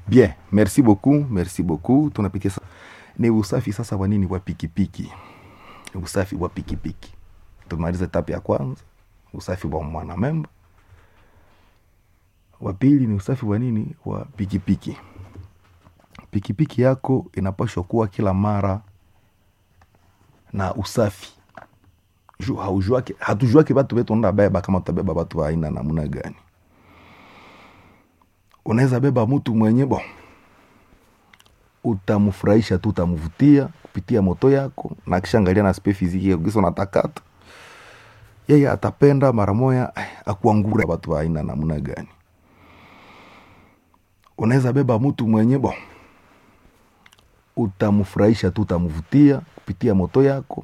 bien merci beaucoup merci beaucoup tunapitia sa... ni usafi sasa wa nini wa pikipiki usafi wa pikipiki tumaliza etape ya kwanza usafi wa mwanamemba wa pili ni usafi wa nini wa pikipiki pikipiki yako inapashwa kuwa kila mara na usafi Ju- haujuake hatujuake batu betu onda beba kama utabeba batu wa aina namna gani unaweza beba mtu mwenye bo utamfurahisha tu utamvutia kupitia moto yako na kishaangalia na spe fiziki yako kisa unatakata yeye atapenda mara moya eh, akuangura watu wa aina namna gani unaweza beba mtu mwenye bo utamfurahisha tu utamvutia kupitia moto yako